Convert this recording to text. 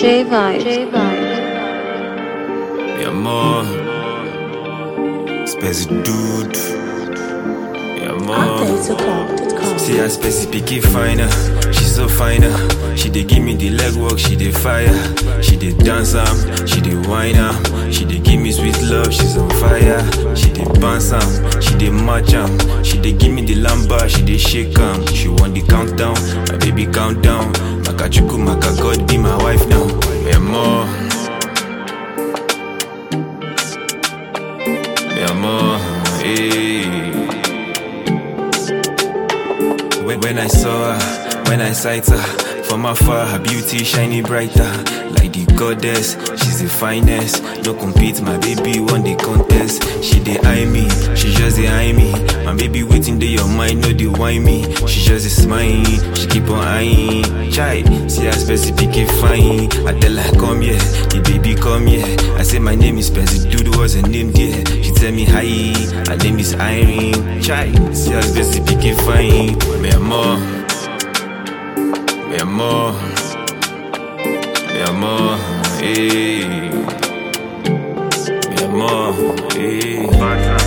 J Vibes. J Vibes. Mi amor, espèce de dude. Mi amor. See her specific finer, she so finer. She dey give me the leg work, she dey fire. She dey dance am, she dey whine am. She dey give me sweet love, she's on fire. She dey bounce am, she dey match am. She dey give me the lamba, she dey shake am. She want the countdown, my baby countdown. Makachuku, Maka God be my wife now. Mi amor. Mi amor, eh. When, when I saw her, when I sight her, from afar, her beauty shining brighter. Like the goddess, she's the finest. No compete, my baby won the contest. She dey eye me, she just dey eye me. My baby waiting dey your mind, no dey whine me. She just dey smile, she keep on eyeing. Chai, see her specific fine. I tell her come here, the baby come here. I say my name is Percy, dude what's her name there? She tell me hi, her name is Irene. Chai, see her specific fine. Mi amor, mi amor, mi amor, eh. Mi amor, eh.